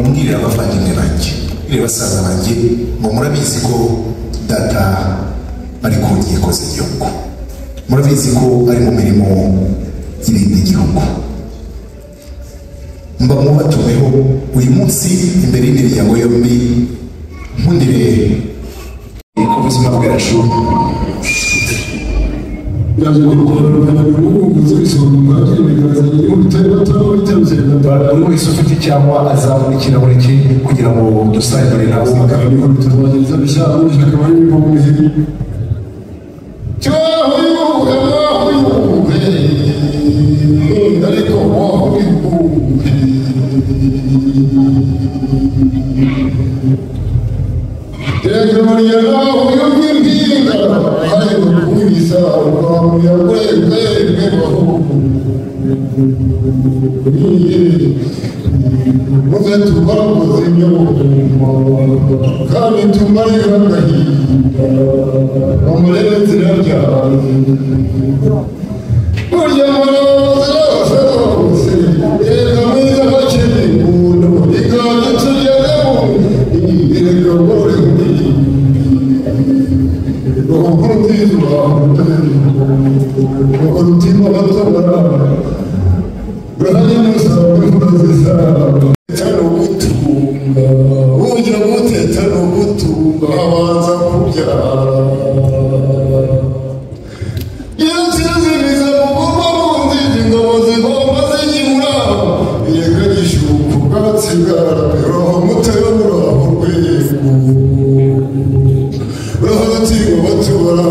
umbwirire abavandimwe banjye umbwirire basaza banjye ngo murabizi ko data ari ku nkiko z'igihugu murabizi ko ari mu mirimo y'ibindi gihugu mba mubatumiho uyu munsi imbere y'imiryango yombi nkundire ku buzima bwacu yaje gukorana n'ubu z'ibisonga bwagiye bigaragaza igihugu bitari bato bitabye na buri wese ufite icyangwa azabona ikirahure cye kugira ngo dusangire nawe bakaba ni komite bageza bishyaka akaba ari mu bihe ariko muze tumara ubuzima kandi tumare agahinda bamurebe inzira ryawe burya murabaza bose reka mwiza bakiri umuntu iganje tugezemo reka gore urutizwa urutima batabara urahanye n'usabwe murazisabe tano gutunga ujya gute tano gutunga abanza kubyara iyo nsinziriza mugomba munzira ingabo zigomba zigibura yega gishuka ubwatsi bwarabira mutera buraho rwego urahatiwe batubara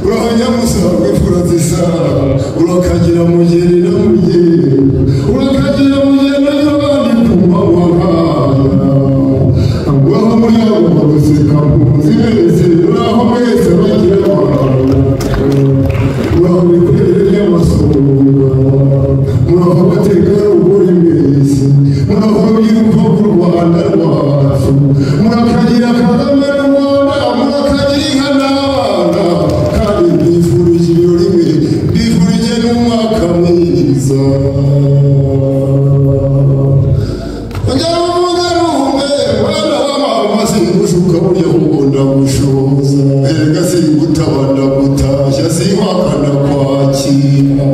urahanyamusanga imfura zisa urakagira mugeni na mugeni urakagira mugeni n'abandi ku mabahaya ngaho muri abo baguseka muzi mwese uraho mwese bagira abantu uraho imikorere y'amasoko muraho abategarugori mbese muraho urubyiruko rw'u rwanda rwacu murakagira kagame rwanda murakagira inka n'abana kandi mbifurije ibirori mbere mbifurije n'umwaka mwiza kugira ngo mugaruke bana b'amama singushuka burya ahubwo ndagushoza erega singutaba ndagutashya sinkwaka ndakwakira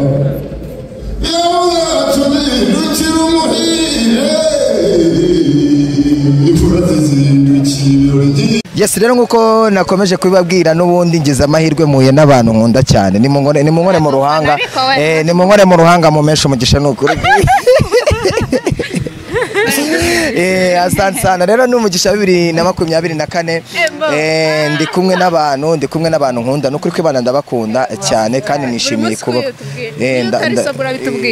iyo bwacu zihindukira umuhire imfura zizindukira ibirori by'igihugu Yes rero nkuko nakomeje kubibabwira n'ubundi ngize amahirwe muye n'abantu nkunda cyane nimungore nimungore mu ruhanga Ariko we- eh nimungore mu ruhanga mu menshi umugisha n'ukuri Eh asante sana rero ni umugisha wa bibiri na makumyabiri na kane Embo. eh ndi kumwe n'abantu ndi kumwe n'abantu nkunda nukuri ko abana ndabakunda cyane kandi nishimiye munsi kuba kuba iyo utari soba urabitubwira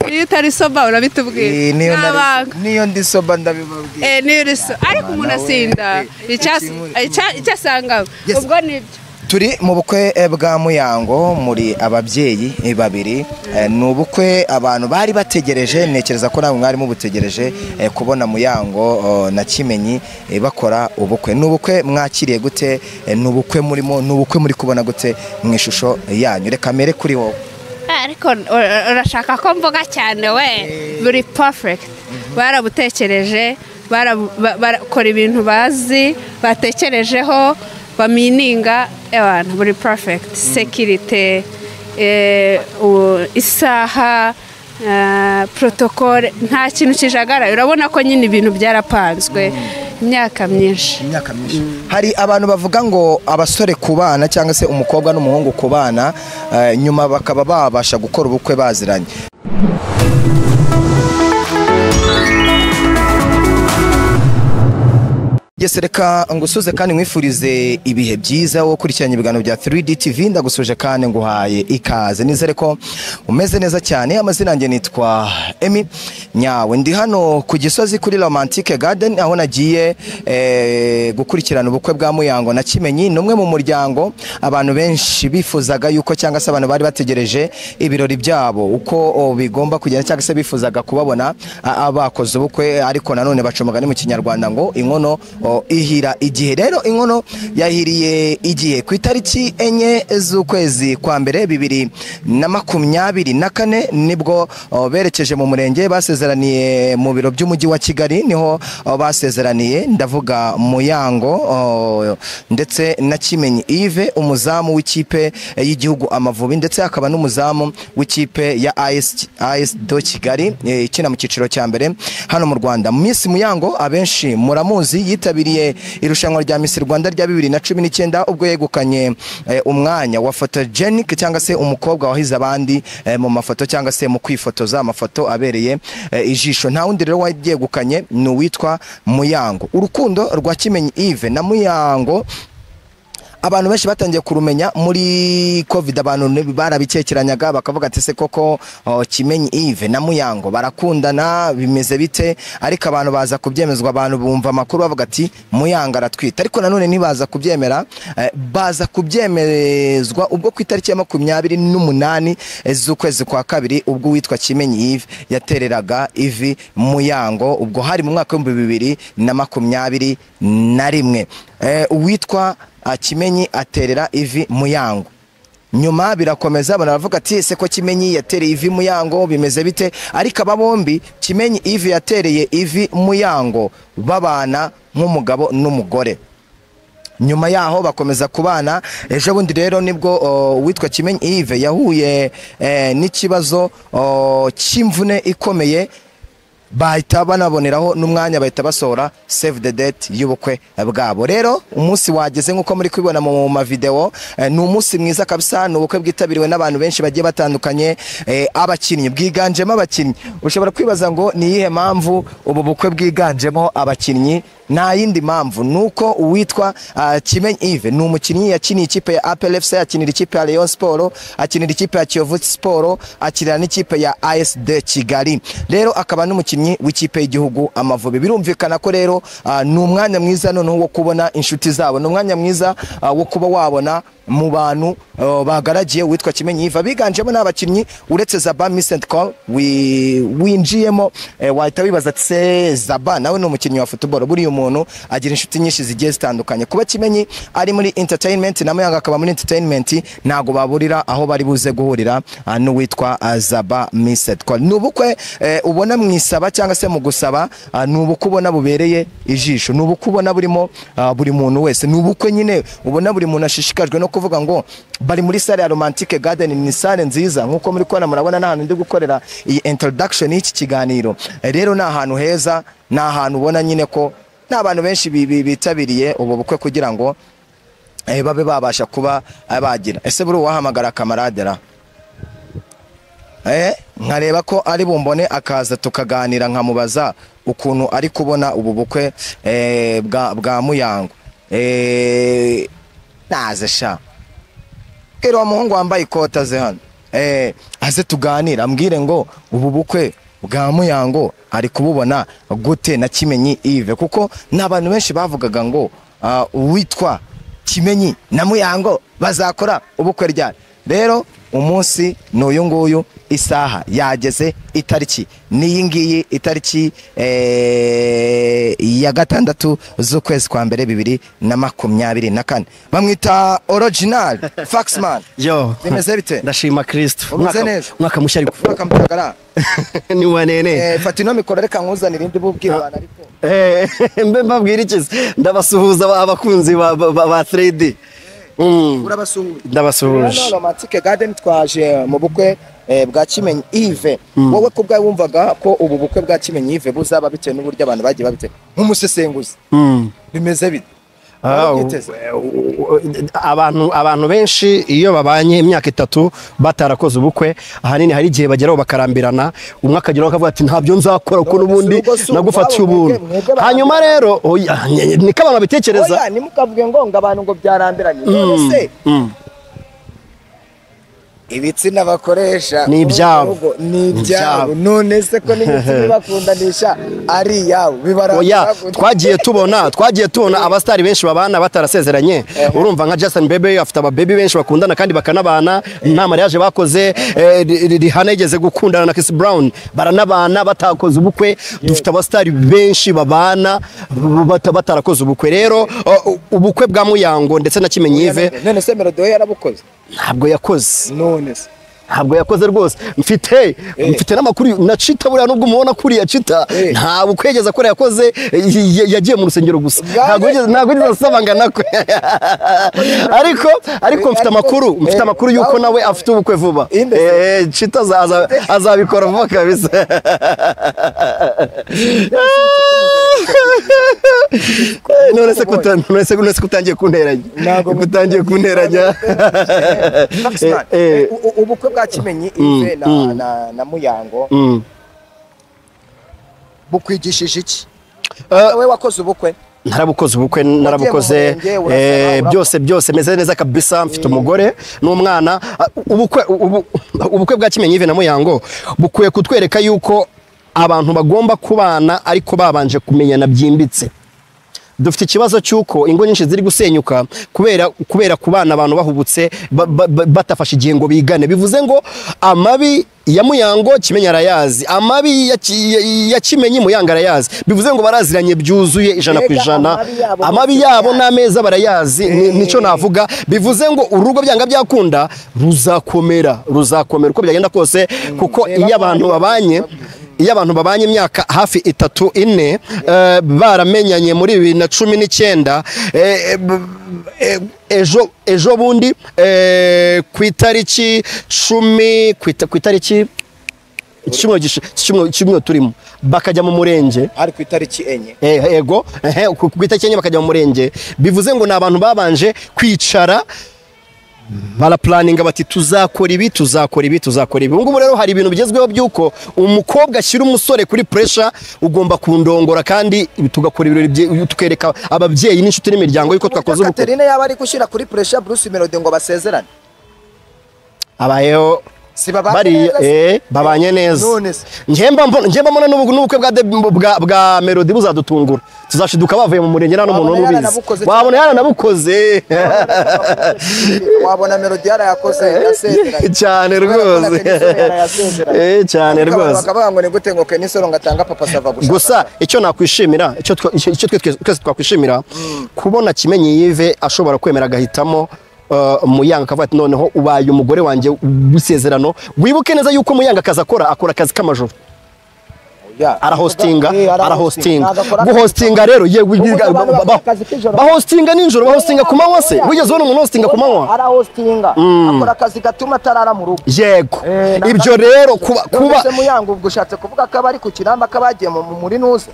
iyo utari soba urabitubwira Eh, niyo nari- n'abanga niyo ndi soba ndabibabwira Eh, niyo uri so ariko umuntu asinda Icyas- icya- icyo asangaho Yes. ubwo nibyo turi mu bukwe eh, bwa muyango muri ababyeyi eh, babiri Eh, ni ubukwe abantu bari bategereje ntekereza ko namwe mwari mubutegereje eh, kubona muyango oh, na kimenyi eh, bakora ubukwe ni ubukwe mwakiriye gute Eh, ni ubukwe murimo ni ubukwe muri kubona gute mu ishusho yanyu reka mere kuri wowe ariko ur- urashaka ko mvuga cyane we buri perfect barabutekereje barabu- ba- barakora ibintu bazi batekerejeho bamininga abantu buri perfect sekirite eh, u- isaha eh, protokole nta kintu kijagaraye urabona ko nyine ibintu byarapanzwe imyaka myinshi imyaka myinshi hari abantu bavuga ngo abasore ku bana cyangwa se umukobwa n'umuhungu ku bana eh, nyuma bakaba babasha gukora ubukwe baziranye Yes, reka ngusuze kandi nkwifurize ibihe byiza wo kurikiranya ibiganiro bya 3D TV ndagusuje kandi nguhaye ikaze nizere ko umeze neza cyane amazina yanjye nitwa Emi Nyawe ndi hano ku Gisozi kuri Romantic Garden aho nagiye eh, gukurikirana ubukwe bwa Muyango na Kimenyi ni umwe mu muryango abantu benshi bifuzaga yuko cyangwa se abantu bari bategereje ibirori byabo uko o, bigomba kugenda cyangwa se bifuzaga kubabona a- abakoze ubukwe ariko nanone baca umugani mu kinyarwanda ngo inkono o, ihira igihe rero inkono yahiriye igihe ku itariki enye z'ukwezi kwa mbere bibiri na makumyabiri na kane nibwo o, berekeje mu murenge basezeranye basezeraniye mu biro by'umujyi wa kigali niho uh, basezeraniye ndavuga muyango uh, ndetse na kimenyi ive umuzamu w'ikipe eh, y'igihugu amavubi ndetse akaba n'umuzamu w'ikipe ya AS AS do kigali eh, ikina mu cyiciro cya mbere hano mu rwanda miss muyango abenshi muramuzi yitabiriye irushanwa rya miss rwanda rya bibiri na cumi n'icyenda ubwo yegukanye eh, umwanya wa photogenic cyangwa se umukobwa wahize abandi eh, mu mafoto cyangwa se mu kwifotoza amafoto abereye eh, ijisho nta wundi rero wayegukanye ni uwitwa muyango urukundo rwa kimenyi ive na muyango abantu benshi batangiye kurumenya muri covid abantu ne- barabikekeranyaga bakavuga ati se koko oh, kimenyi ive na muyango barakundana bimeze bite ariko abantu baza kubyemezwa abantu bumva amakuru bavuga ati muyango aratwita ariko nanone ntibaza kubyemera eh, baza kubyemezwa ubwo ku itariki ya makumyabiri n'umunani eh, z'ukwezi kwa kabiri ubwo uwitwa kimenyi ive yatereraga ivi muyango ubwo hari mu mwaka w'ibihumbi bibiri na makumyabiri na rimwe Eh, uwitwa Ah, kimenyi aterera ivi muyango nyuma birakomeza abantu baravuga ati se ko kimenyi yatereye ivi muyango bimeze bite ariko aba bombi kimenyi ivi yatereye ivi muyango babana nk'umugabo n'umugore nyuma yaho bakomeza kubana ejo bundi rero nibwo o, uwitwa kimenyi ive yahuye eh, n'ikibazo o, cy'imvune ikomeye bahita banaboneraho n'umwanya bahita basohora save the date y'ubukwe bwabo rero umunsi wageze nk'uko muri kubibona mu mavideo eh, ni umunsi mwiza kabisa ni ubukwe bwitabiriwe n'abantu benshi bagiye batandukanye eh, abakinnyi bwiganjemo abakinnyi ushobora kwibaza ngo ni iyihe mpamvu ubu bukwe bwiganjemo abakinnyi nta yindi mpamvu ni uko uwitwa ah, kimenyi ive ni umukinnyi yakiniye ikipe ya apel fc akinira ikipe ya leon siporo akinira ikipe ya kiyovu siporo akinira n'ikipe ya asd kigali rero akaba n'umukinnyi w'ikipe y'igihugu amavubi birumvikana ko rero ah, ni umwanya mwiza noneho wo kubona inshuti zabo ni umwanya mwiza ah, wo kuba wabona mu bantu ah, bagaragiye uwitwa kimenyi ive abiganjemo n'abakinnyi uretse zaba misenti call wi- winjiyemo eh, wahita wibaza ati se zaba nawe ni umukinnyi wa football buriya umuntu agira inshuti nyinshi zigiye zitandukanye kuba kimenyi ari muri entertainment na muyanga akaba muri entertainment ntago baburira aho bari buze guhurira ah, n'uwitwa ah, zaba misenti call ni ubukwe eh, ubona mu isaba cyangwa se mu gusaba ah, ni ubukwe ubona bubereye ijisho ni ubukwe ubona burimo ah, buri muntu wese ni ubukwe nyine ubona buri muntu ashishikajwe no kuvuga ngo bari muri sale ya romantique garden ni sale nziza nkuko muri kubona murabona n'ahantu ndi gukorera iyi introduction y'iki kiganiro Eh, rero ni ahantu heza ni ahantu ubona nyine ko n'abantu benshi bi- bi- bitabiriye ubu bukwe kugira ngo eh, babe babasha kuba eh, bagira ese buri uwahamagara kamarade ra eh, nkareba ko ari bumbone akaza tukaganira nkamubaza ukuntu ari kubona ubu bukwe eh, bwa, bwa muyango eh, naze sha bwira wa muhungu wambaye ikoti aze hano eh, aze tuganire ambwire ngo ubu bukwe bwa muyango ari kububona gute na kimenyi ive kuko n'abantu benshi bavugaga ngo ah, uwitwa kimenyi na muyango bazakora ubukwe ryari rero umunsi ni uyu nguyu isaha yageze itariki n'iyi ngiyi itariki eh, ya gatandatu z'ukwezi kwa mbere bibiri na makumyabiri na kane bamwita original faxman Yo. bimeze bite ndashima kristo Umeze Umwaka- neza? umwaka mushya ariko bakamutagara ni uwa nene eh, fata ino mikoro reka nkuzanire indi bubwirwana ariko Eh, mbe mbabwira ikizi ndabasuhuza ba- abakunzi ba- ba ba- ba 3D Mm, urabasuhuje ndabasuhuje Hano Romantic Garden twaje mu bukwe eh, bwa Kimenyi Yves wowe ku bwawe wumvaga ko ubu bukwe bwa Kimenyi Yves buzaba bitewe n'uburyo abantu bagiye babite nk'umusesenguzi Mm. bimeze bite Ah, u- Warabyiteze? u- abantu abantu benshi iyo babanye imyaka itatu batarakoze ubukwe ahanini hari igihe bageraho bakarambirana umwe akageraho akavuga ati ntabyo nzakora kuko n'ubundi urugo si nagufatiye urwabo, mwebwe- ubuntu mwebwe barambirana." hanyuma rero oya, nye- niko abantu babitekereza oya ntimukavuge ngo ngo abantu ngo byarambiranye none se Mm. ibitsina bakoresha Ni muri ibyabo. urugo ni Ni ibyabo ibyabo. none se ko n'ibitsina ibakundanisha ari iyabo oya bibarambira twagiye tubona twagiye tubona abasitari benshi babana batarasezeranye urumva nka Justin Bieber afite ababebi benshi bakundana kandi bakanabana nta mariage bakoze eh, Ri- Ri- Rihanna yigeze gukundana na Chris Brown baranabana batakoze ubukwe dufite abasitari benshi babana bata- batarakoze ubukwe rero o- u- ubukwe bwa Muyango ndetse na Kimenyive none se Melody we yarabukoze ntabwo yakoze none se ntabwo yakoze rwose mfite mfite n'amakuru nacita buriya nubwo umubona kuriya cita ntabwo kwegeza ko yakoze y- y- yagiye mu rusengero gusa ntabwo yigeze- ntabwo yigeze asabangana kwe ariko ariko mfite amakuru mfite amakuru yuko nawe afite ubukwe vuba Inde se? Eh, cita aza- aza- azabikora vuba kabisa none se kuta- none se- none se kutangiye kunteranya Ntabwo- kutangiye kunteranya Maxman, Eh, eh. u- u- ubukwe bwa kimenyi ive na, na, na muyango Mm. bukwigishije iki Eh, wowe wakoze ubukwe narabukoze ubukwe narabukoze murenge, urasaba, eh, urapfa. byose byose meze neza kabisa mfite umugore n'umwana Ah, ubukwe ubu- ubukwe bwa kimenyi Yves na muyango bukwiye kutwereka yuko abantu bagomba kubana ariko babanje kumenyana byimbitse dufite ikibazo cy'uko ingo nyinshi ziri gusenyuka kubera kubera kubana abantu bahubutse ba- ba- ba- batafashe igihe ngo bigane bivuze ngo amabi ya muyango kimenyi arayazi amabi ya Ki- ya- ya kimenyi muyango arayazi bivuze ngo baraziranye byuzuye ijana ku Mbega ijana amabi yabo amabi bose yabo barayazi. n'ameza barayazi ni- nicyo navuga bivuze ngo urugo byanga byakunda ruzakomera ruzakomera uko byagenda kose kuko iyo abantu babanye iyo abantu babanye imyaka hafi itatu ine eh, baramenyanye muri bibiri na cumi n'icyenda eh, eh, b- eh, ejo ejo bundi eh, ku itariki cumi ku ita- ku itariki icyumweru gishi- icyumweru- icyumweru turimo bakajya mu murenge hari ku itariki enye Eh, ego ehe, ku ku itariki enye bakajya mu murenge bivuze ngo ni abantu babanje kwicara barapuraninga bati tuzakora ibi tuzakora ibi tuzakora ibi ubu ngubu rero hari ibintu bigezweho by'uko umukobwa ashyira umusore kuri puresha ugomba kundongora kandi tugakora ibirori bye- tukereka ababyeyi n'inshuti n'imiryango yuko twakoze ubukwe katerine yaba ari gushyira kuri puresha bruce melody ngo basezerane abayeho si babanye bariya neza se? eh, babanye neza None se. njyemba mbona njyemba mbona n'ubu- n'ubukwe bwa de- bwa bwa melody buzadutungura tuzashiduka bavuye mu murenge nta n'umuntu Wabona umubizi yaranabukoze cyane. wabona yaranabukoze wabona melody yarayakoze yasezeranye cyane rwose Eh, cyane rwose bakavuga ngo ni gute ngo kenisoro ngo atanga papa sava gushaka gusa icyo nakwishimira icyo twa- icyo- icyo twe twese twakwishimira kubona kimenyi yive ashobora kwemera agahitamo uh, muyanga akavuga ati noneho ubaye umugore wanjye w'isezerano wibuke neza yuko muyanga akazi akora akora akazi k'amajoro Ya. arahostinga Eh, arahostinga Agakora akazi guhostinga rero ye Ubwo wigira- abantu ba- bakora ba- akazi k'ijoro. bahostinga nijoro bahostinga ku manywa se wigeze ubona umuntu hostinga ku manywa arahostinga akora akazi gatuma atarara mu rugo yego Eh, ntabwo ibyo ari- rero kuba kuba Nonese muyango ubwo ushatse kuvuga ko abari ku kinamba ko abagiye mu muri nuze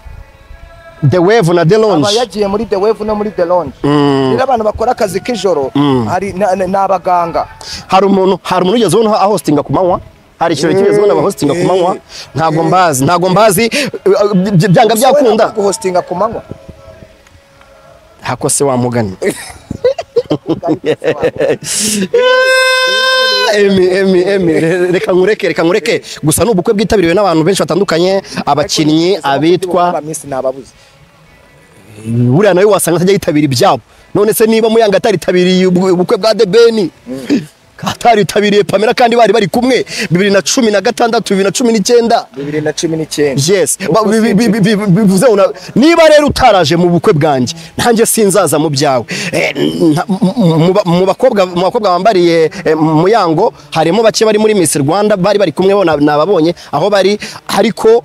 the wave na the aba lounge yagiye muri the wave no muri the lounge Mm. rero abantu bakora akazi k'ijoro hari na- na- ni abaganga hari umuntu hari umuntu ugeze ubona ahostinga ku manywa hari ikirori kigeze ubona bahostinga ku manywa ntabwo mbazi ntabwo mbazi uh, by- byanga byakunda guhostinga ku manywa hako se wamugani emi emi emi re- reka nkureke reka nkureke gusa ni ubukwe bwitabiriwe n'abantu benshi batandukanye abakinnyi abitwa minsi nababuze buriya nawe wasanga atajya yitabira ibyabo none se niba muyanga ataritabiriye ubukwe ubukwe bwa debeni ataritabiriye pamela kandi bari bari kumwe bibiri na cumi na gatandatu bibiri na cumi n'icyenda bibiri na cumi n'icyenda yes Ba- bi- bi- bi- bi- bi- bivuze ngo na- niba rero utaraje mu bukwe bwanjye ntanjye sinzaza mu byawe Eh, nta- mu- mu- mu bakobwa mu bakobwa bambariye eh, muyango harimo bake bari muri Miss Rwanda bari bari kumwe bo na- nababonye aho bari ariko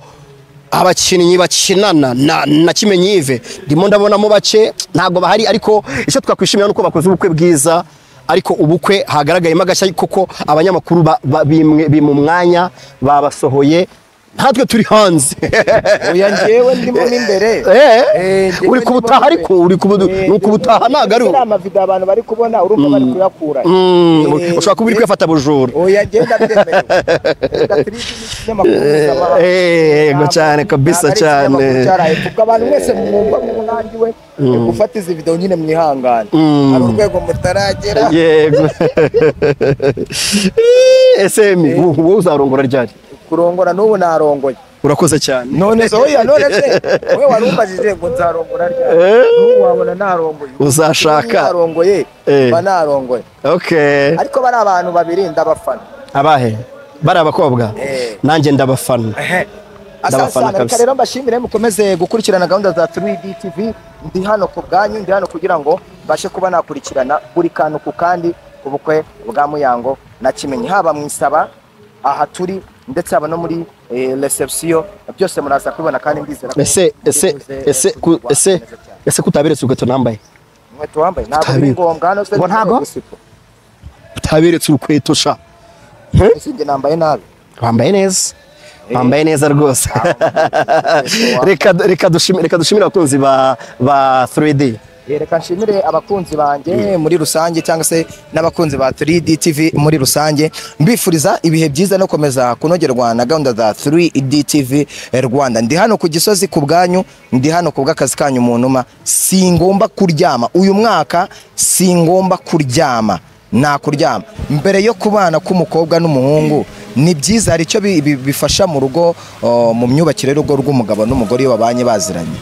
abakinnyi bakinana na, na kimenyi Yves ndimo ndabonamo bake ntabwo bahari ariko icyo twakwishimira ni uko bakoze ubukwe bwiza ariko ubukwe hagaragayemo agashya kuko abanyamakuru ba- ba- bimwe- bimwe mu mwanya babasohoye natwe turi hanze oya njyewe ndimo mo imbere Eh, Eh, njyewe uri ku ndimo butaha imbere. ariko uri ku bu- Eh, ni ukubutaha ntabwo ari ndetse ubu. ni amavido abantu bari kubona urumva bari kuyakura Mm, Eh, ushobora kuba uri kwifata bujura oya njyewe ndabyemerewe Gatolika ni ikinyamakuru mpuzamahanga. Eh, yego cyane kabisa Ntabwo ari cyane. ikinyamakuru cyaraye kubwo abantu mwese mwumva mwungangiwe yo gufata izi video nyine mwihangane Mm. hari urwego mutaragera yego ese mi wowe uzarongora ryari kurongora n'ubu narongoye urakoze cyane none se oya none se wowe wari umbajije ngo nzarongora ryari Eh. n'ubu wabona narongoye Uzashaka. N'ubu narongoye Eh. mba narongoye okay ariko bari abantu babiri ndabafana abahe bari abakobwa Eh. nanjye ndabafana Ndabafana asasana reka kabisa. rero mbashimire mukomeze gukurikirana gahunda za 3D TV ndi hano ku bwanyu ndi hano kugira ngo mbashe kuba nakurikirana buri kantu ku kandi ubukwe bwa muyango na kimenyi haba mu isaba aha turi ndetse haba no muri eh, reception byose muraza kubibona kandi ndizera ko ese ese mbivuze, ese ku- kuzigwa ese neza cyane. ese kutaberetse urukweto nambaye inkweto wambaye ntabwo biri Tabiri. ngombwa hano se Ngo ni ntago? gusipo. utaberetse urukweto sha ese njye nambaye nabi wambaye neza wambaye neza rwose reka reka dushimire reka dushimire abakunzi ba ba 3D Eh, reka nshimire abakunzi banjye muri rusange cyangwa se n'abakunzi ba 3D TV muri rusange mbifuriza ibihe byiza no komeza kunogerwa na gahunda za 3D TV Rwanda ndi hano ku gisozi ku bwanyu ndi hano ku bw'akazi kanyu mu numa singomba kuryama uyu mwaka singomba kuryama nta kuryama mbere yo kubana k'umukobwa n'umuhungu ni byiza hari icyo bi- bi- bifasha mu rugo o, mu myubakire y'urugo rw'umugabo n'umugore iyo babanye baziranye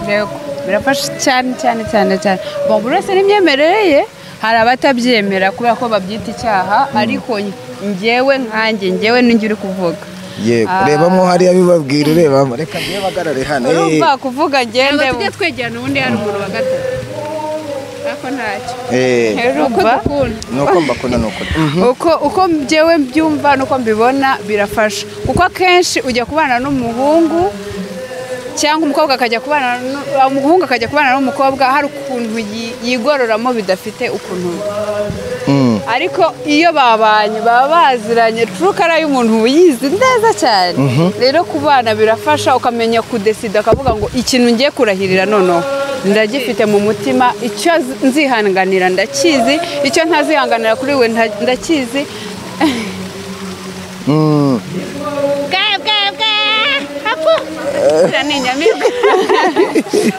yego birafasha cyane cyane cyane cyane Bon, buri wese n'imyemerere ye hari abatabyemera kubera ko babyita icyaha ariko ngewe nkanjye ngewe n'ingi uri kuvuga yego Ah. rebamo hariya bibabwira urebamo reka ngewe bagarare hano urumva kuvuga ngende tujye twegerana ubundi hari umuntu wa gatatu ariko ntacyo Eh, eh, uko urumva? dukunda nuko mbakunda nuko uko uko njyewe mbyumva n'uko mbibona birafasha kuko akenshi ujya kubana n'umuhungu cyangwa umukobwa akajya kubana nu- umuhungu akajya kubana n'umukobwa hari ukuntu yi- yigororamo bidafite ukuntu Mm. ariko iyo babanye baba baziranye turukara y'umuntu uba uyizi neza cyane rero ku bana birafasha ukamenya kudesida ukavuga ngo ikintu ngiye kurahirira noneho ndagifite mu mutima icyo z- nzihanganira ndakizi icyo ntazihanganira kuri we nta- ndakizi Mm. bwa bwa bwa hapu ziriya ni inyamibwa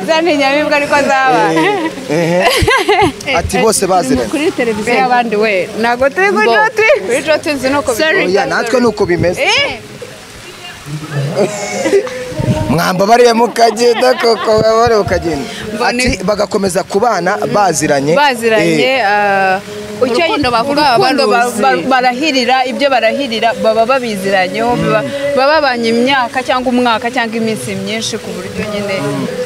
za ni inyamibwa ariko zabaye Ehe. ati bose baziranye kuri televiziyo abandi we ntabwo turi kuri Bo. joti kuri joti nzi nuko Sorry. bigenda. oya natwe nuko bimeze Eh, mwamba bariya mukagenda koko bariya mukagenda Mbone- ati bagakomeza kubana baziranye baziranye Eh, ah, icyo- Urukundo bavuga baba urukundo ba- baruzi. ba- barahirira ibyo barahirira baba babiziranyeho baba- baba babanye imyaka cyangwa umwaka cyangwa iminsi myinshi ku buryo nyine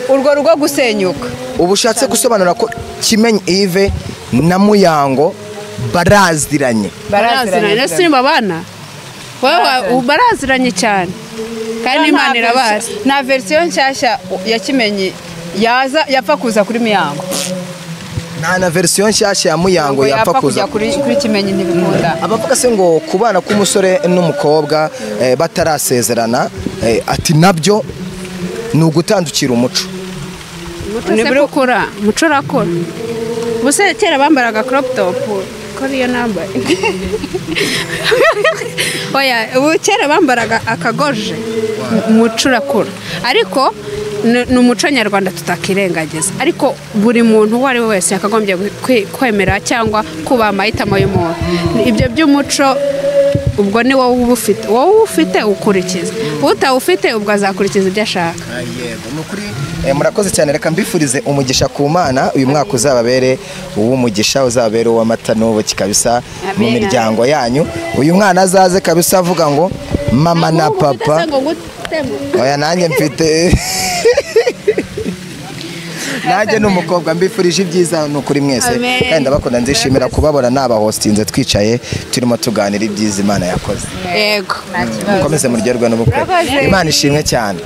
urwo rugo gusenyuka ubu ushatse gusobanura ko kimenyi ive na muyango baraziranye baraziranye na baraziranye sinimba abana Baraziranye. baraziranye cyane kandi imana irabazi verisi- nta verisiyo nshyashya ya kimenyi yaza yapfa kuza kuri miyango nta na verisiyo nshyashya ya muyango yapfa kujya kuza kuri kuri kimenyi ntibikunda abavuga se ngo kubana k'umusore n'umukobwa eh, batarasezerana eh, ati nabyo ni ugutandukira umuco umuco se ko ukora umuco urakora ubuse kera bambaraga crop top ko niyo nambaye oya ubu kera bambaraga akagoje umuco urakora ariko ni ni umuco nyarwanda tutakirengagiza ariko buri muntu uwo ari we wese yakagombye kwe- kwemera cyangwa kubaha amahitamo y'umuntu ibyo by'umuco ubwo ni wowe uba ufite wowe uba ufite ukurikiza utawufite ubwo azakurikiza ibyo ashaka yego ni ukuri Eh, murakoze cyane reka mbifurize umugisha ku mana uyu mwaka uzababere uw'umugisha uzababere uw'amata n'ubuki kabisa mu Amen. miryango yanyu uyu mwana azaze kabisa avuga ngo mama na papa oya nanjye mfite nanjye ni umukobwa mbifurije ibyiza ni ukuri mwese Amen. kandi ndabakunda ndishimira kubabona nabahostinze twicaye turimo tuganira ibyiza imana yakoze yego nta kibazo mukomeze muryoherwe n'ubukwe Murakoze. imana ishimwe cyane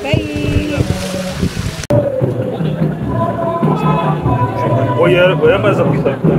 Oya, oya amazi akwitabira.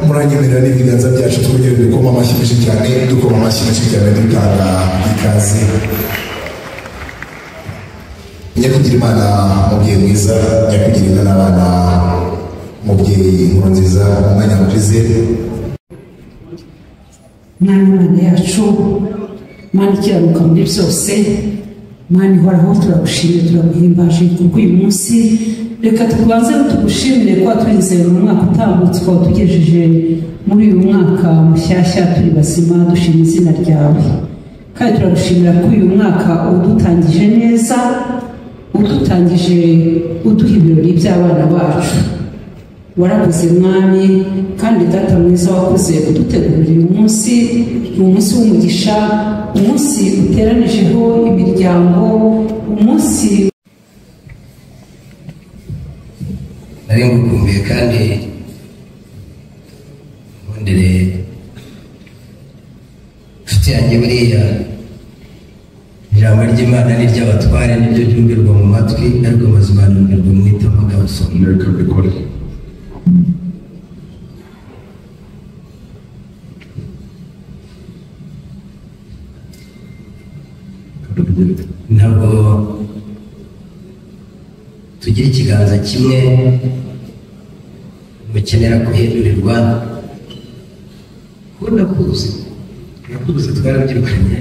muranyemerera n'ibiganza byacu twongere dukoma amashyi menshi cyane dukoma amashyi menshi cyane dutanga ikaze nyakugira imana mubyeyi mwiza nyakugira imana abana mubyeyi nkuru nziza umwanya mwize mwana imana yacu mwana ikiranuka muri byose mwana ihoraho turagushimiye turaguhimbaje kubwo uyu munsi reka tubanze tugushimire kuba twizeye mu mwaka utambutse ukaba tugejeje muri uyu mwaka mushyashya turi bazima dushima izina ryawe kandi turagushimira ko uyu mwaka udutangije neza udutangije uduha ibirori by'abana bacu warakoze mwami kandi data mwiza wakoze udutegurira uyu munsi ni umunsi w'umugisha umunsi uteranijeho imiryango umunsi nari ngukumbuye kandi ngundire inshuti yanjye buriya ijambo ry'imana ni ry'abatware niryo ryumvirwa mu matwi ariko amazima yumirwa mu itama kabasoma reka mbikore ntabwo tugira ikiganza kimwe mukenera guhindurirwa kuko ndakuzi ndakuzi twarabyirukanye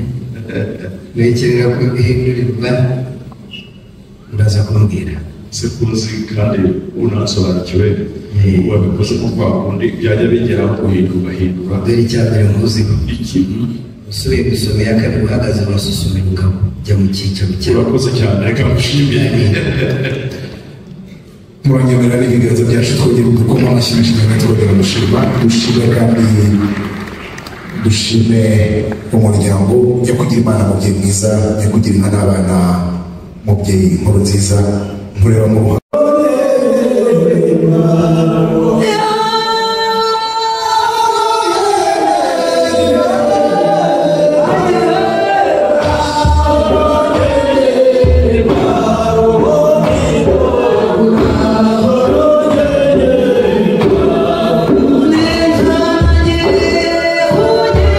mukenera guhindurirwa uraza kumbwira sekuruzi kandi unasobanukiwe wabikoze nko kwa kundi byajya bigera guhinda ugahindura dore icya mbere muzi ikintu usubiye gusoma iya kabiri uhagaze urasusumerwa ukajya mu cyicaro cyawe urakoze cyane reka mushimire muranyemerera n'ibiganza byacu twongere dukoma amashyi menshi cyane twongere gushima dushime kandi dushime umuryango nyakugira imana mubyeyi mwiza nyakugira imana abana mubyeyi nkuru nziza nkureba mu ruhande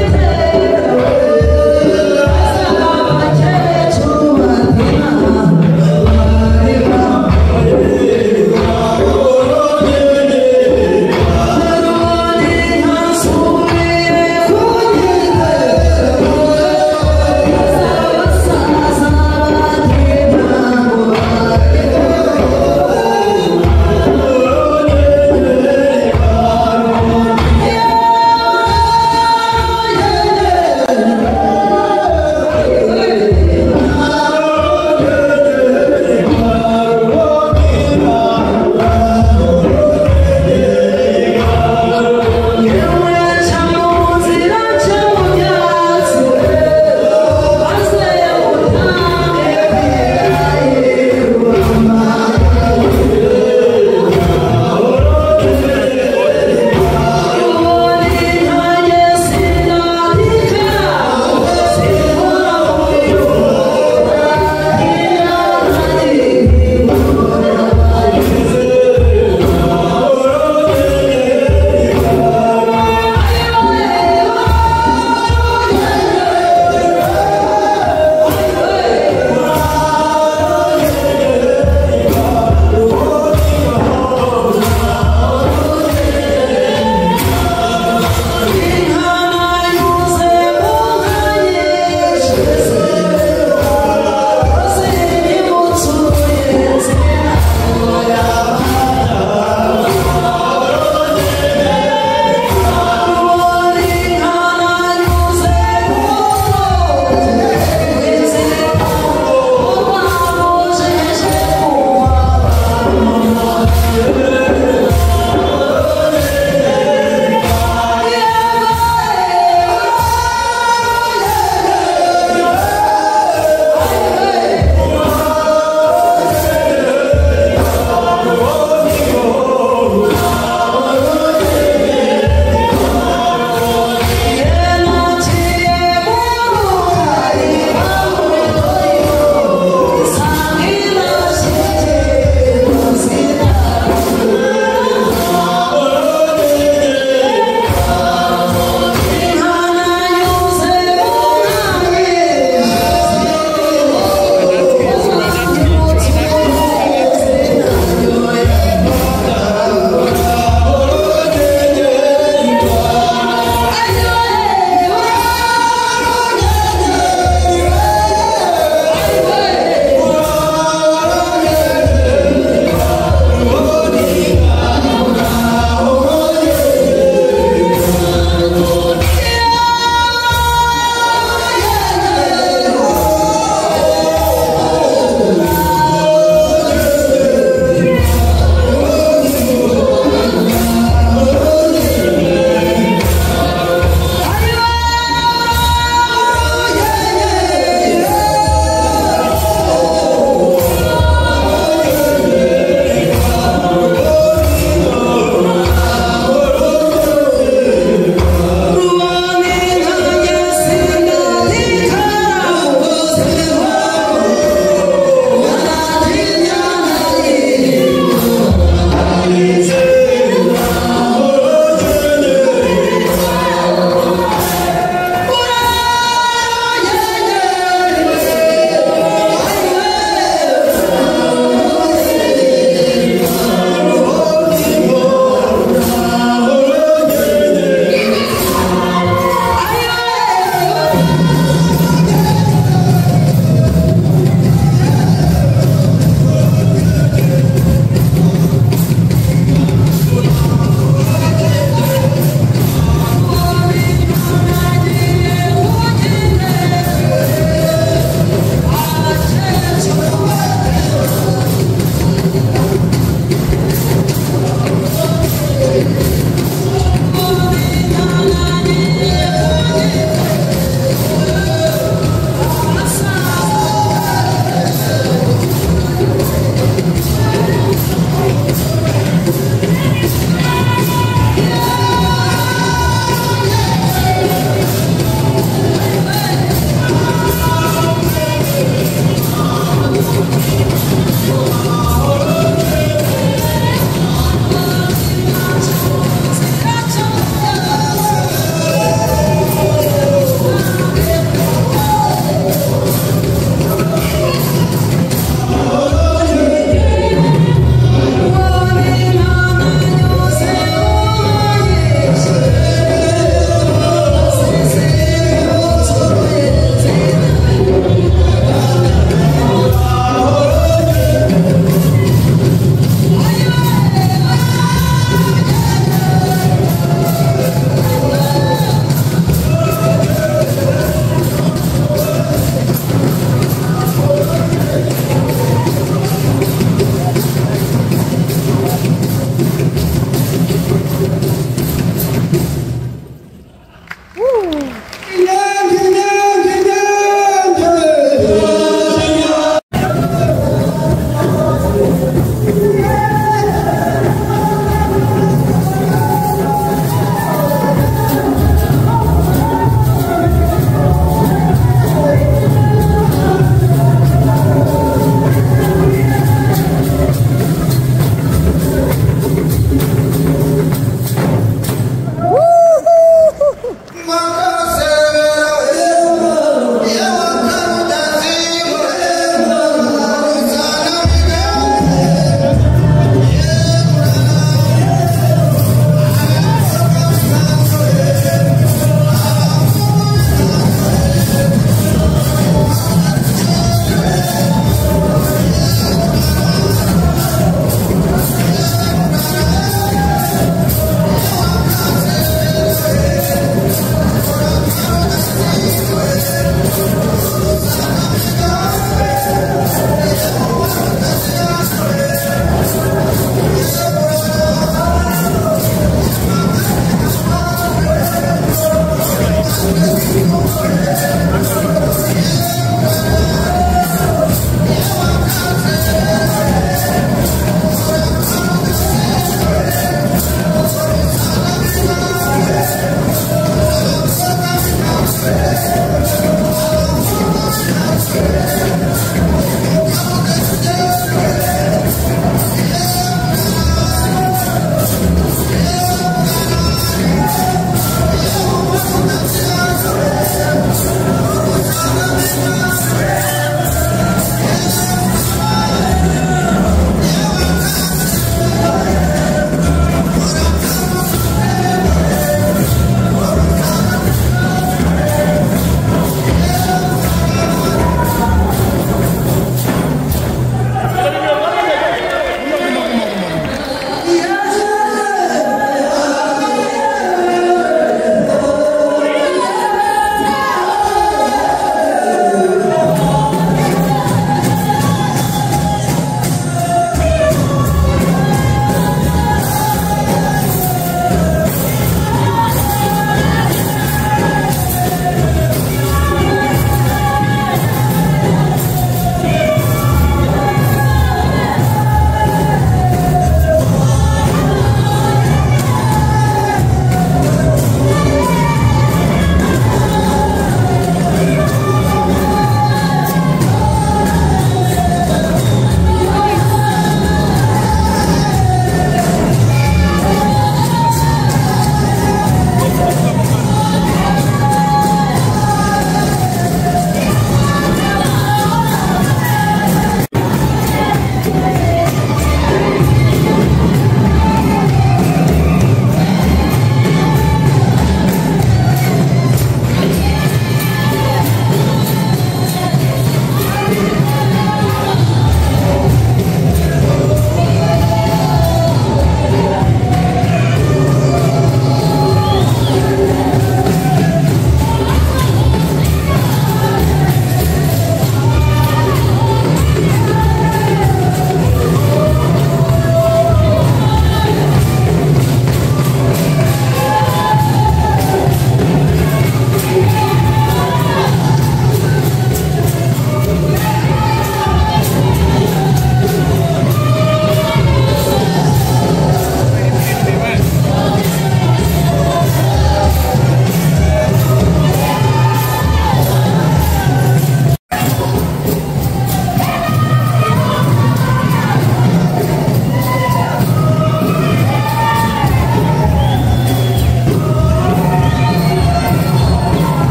Thank you.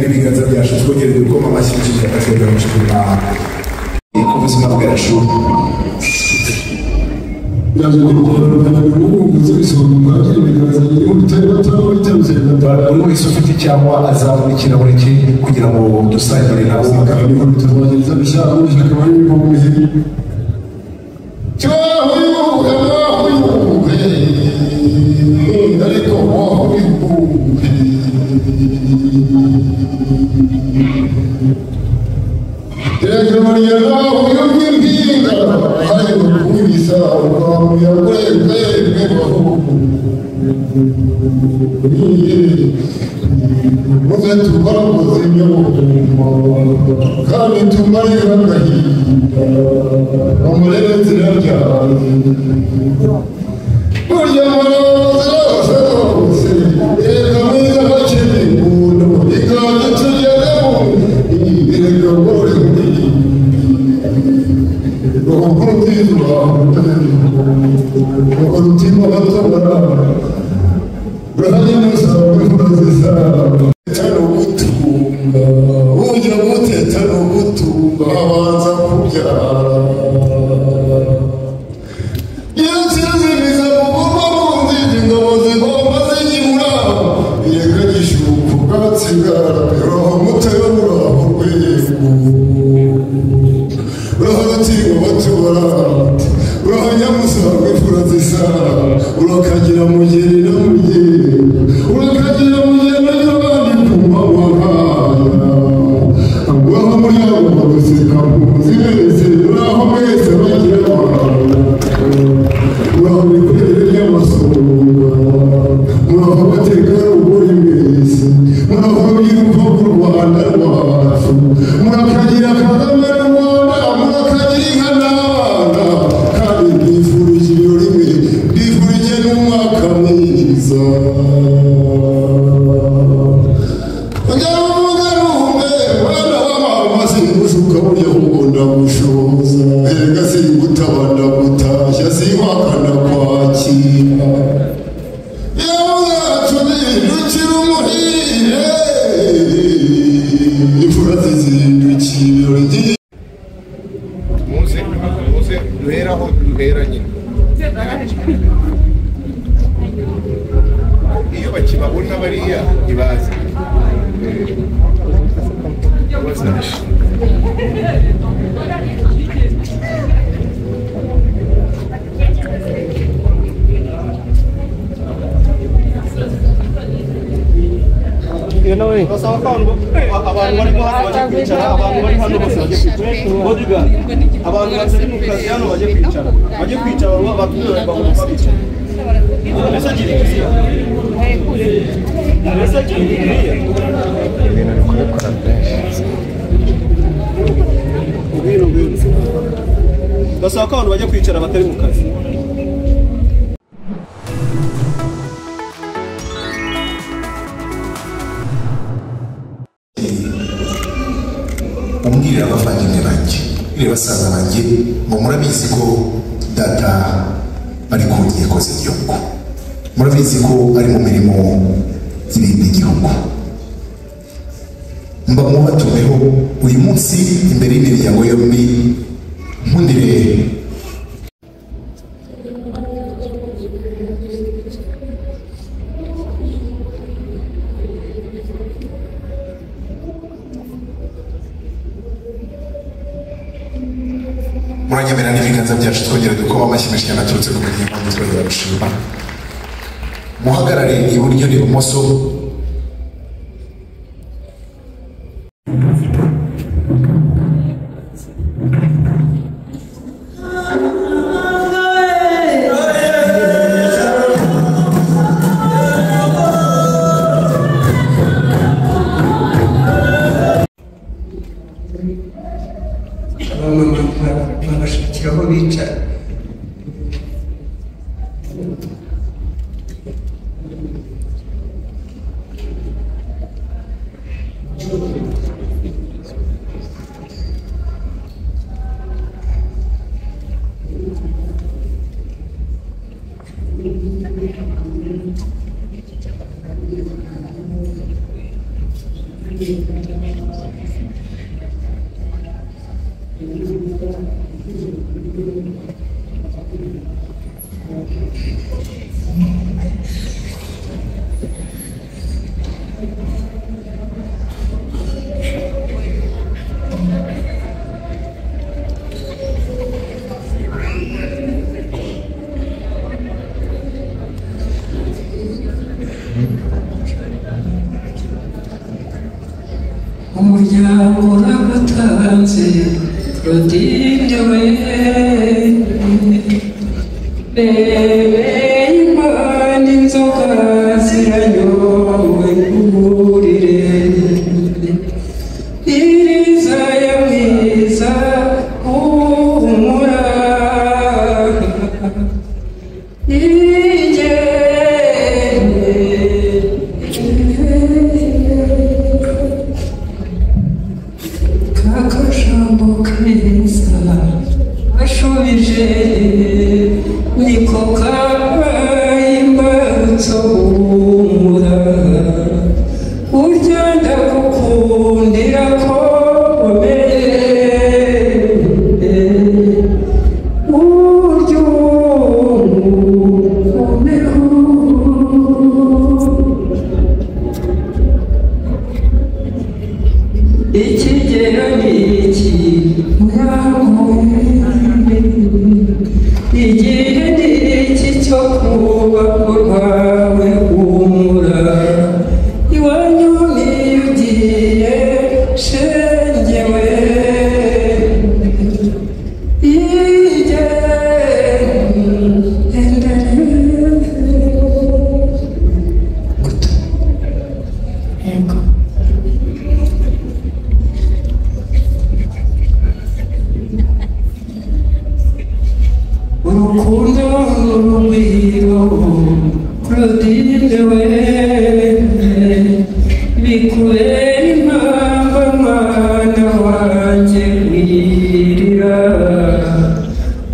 ibiganza byacu twongere dukoma amashyi tugira tugamije ku buzima bwacu wese ufite icyangwa azabona ikirahure cye kugira ngo dusangire nabo kandi tumarira agahinda bamurebe inzira ryawe burya murabaza bose bose reka mwiza bakiri umuntu iganje tugezemo ireka gore ubu nziza wawe umutima batabara urahari n'usaba imvura tano gutunga ujya guteta no gutunga abanza kubyara iyo nsinziriza mugomba munzira ingabo zigomba zigibura bireka gishuka ubwatsi bwarabiro mutera muraho rwego uraho rutingo batubara uraho nyamusaga imfura zisa urakagira mugeni na mugeni urakagira mugeni n'abandi ku mabahaya uraho muri abo baguseka muzi wese uraho mwese bagira uraho mikorere y'amasomo uraho abategarugori mwese uraho biruka ku rwanda rwacu murakagira kagame rwanda murakagira inka n'abana kandi mbifurije ibirori mwe mbifurije n'umwaka mwiza Ujya uvuga ntuhumbe, mwana wa mama, sinkugushuka burya ahubwo ndagushoza. Erega sinkutaba ndagutashya, sinkwaka ndakwakira. Iyo bwacu bihindukira umuhire, imfura zizindukira ibirori by'igihe muze muze duheraho duhera nyine iyo bakibabona bariya ntibazi abantu batari mu kazi hano bajye kwicara bajye kwicara batumira bagomba bicara mbese agira ikiriya mbese agira ikiriya ibintu bikwiye gukora byinshi ngwino ngwino ndasaba ko abantu bajya kwicara batari mu kazi umbwirire abavandimwe banjye mbwirire basaza banjye ngo murabizi ko data ari ku nkiko z'igihugu murabizi ko ari mu mirimo irinda igihugu mba mubatumeho uyu munsi imbere y'imiryango yombi nkundire muranyemera n'ibiganza byacu twongera dukoma amashyi menshi cyane aturutse ku miryango yombi twongera gushima muhagarare iburyo n'ibumoso babashakira aho bicara umuryango urabatanze rodinde we bebeye impande inzoga ziranyowe kuburire iriza ya mwiza uhumura igene kakajambo keza bashubije niko kabaye imbarutso humura burya ndagukundira ko buryo umereho ikigero ni iki mwanguye igihe ni iki cyo kubaka urwawe humura iwanyu niyo ugiye shengewe Yego. urukundo n'urugwiro Claudine we bikubera impamvu mwana wanjye wirira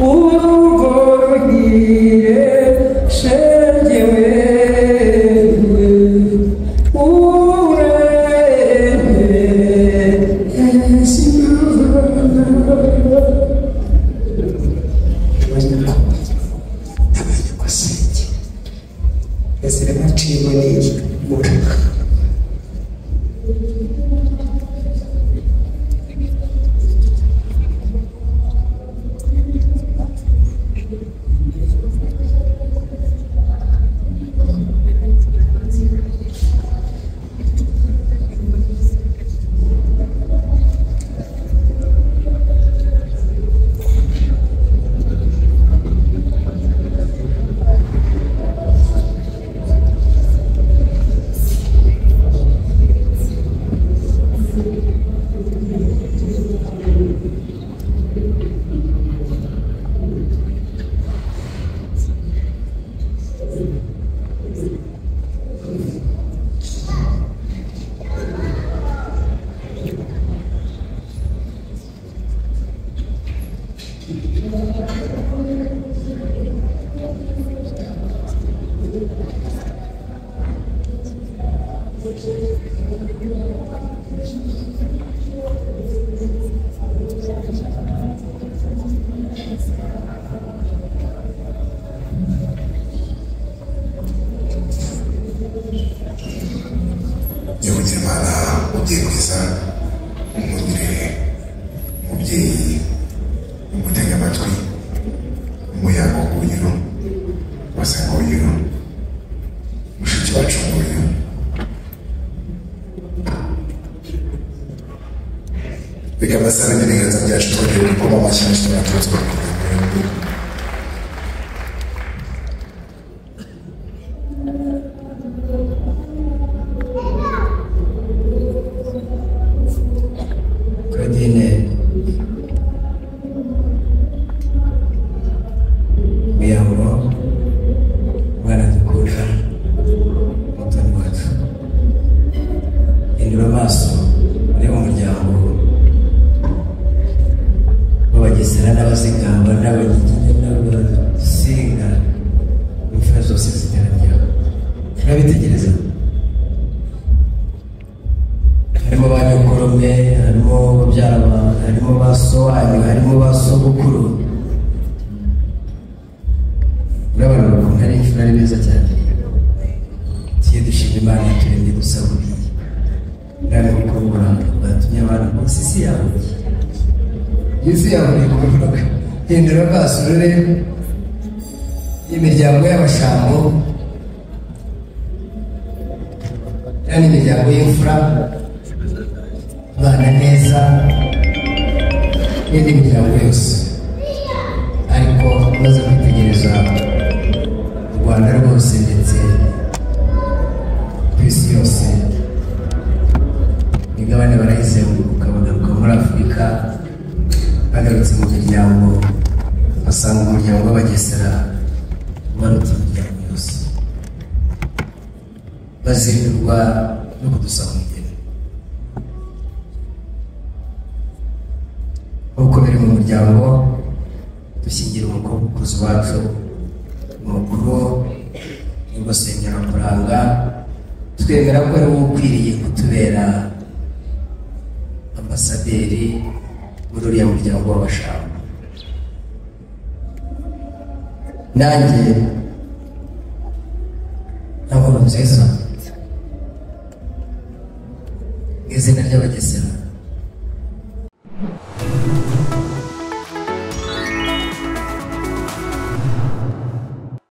urugo ruhire shenge we urebe sinabona abanyagusenge ezere baciyemo n'iyi mura nyakugirana ugiye kwiza umugire umubyeyi umutega amatwi umuyaga w'ubunyiro wasanguyeho mushiki wacu nguyu reka mbasabire ibiganza byacu twongere gukoma amashyi menshi n'abatutsi Claudine Muyambo Mwana dukunda Mutoni wacu Hindura amaso urebe umuryango w'abagesera n'abazigamba n'abanyiginya forome harimo babyara ba- harimo ba so wanyu harimo ba sogokuru muri abantu bakunda ari imfura ari beza cyane tuye dushima imana turembye dusaburiye kandi kuko uburanga bwatumye abantu bose isi yabuye isi yabuye ku mufuka hindura amaso urebe imiryango y'abashambo kandi imiryango y'imfura bana neza n'indi miryango yose ariko umaze kwitegereza u rwanda rwose ndetse ku isi yose imigabane barayizenguruka bagaruka muri afurika bagarutse mu miryango basanga umuryango w'abagesera ubarutse imiryango yose bazindurirwa no kudusaba umugeni nk'uko biri mu muryango dushyingira umukobwa ukuze iwacu umukuru nibwo senyerakuranga twemera ko ari wowe ukwiriye kutubera ambasaderi muri uriya muryango w'abashaka nanjye nkabona nziza mu izina ry'abagesera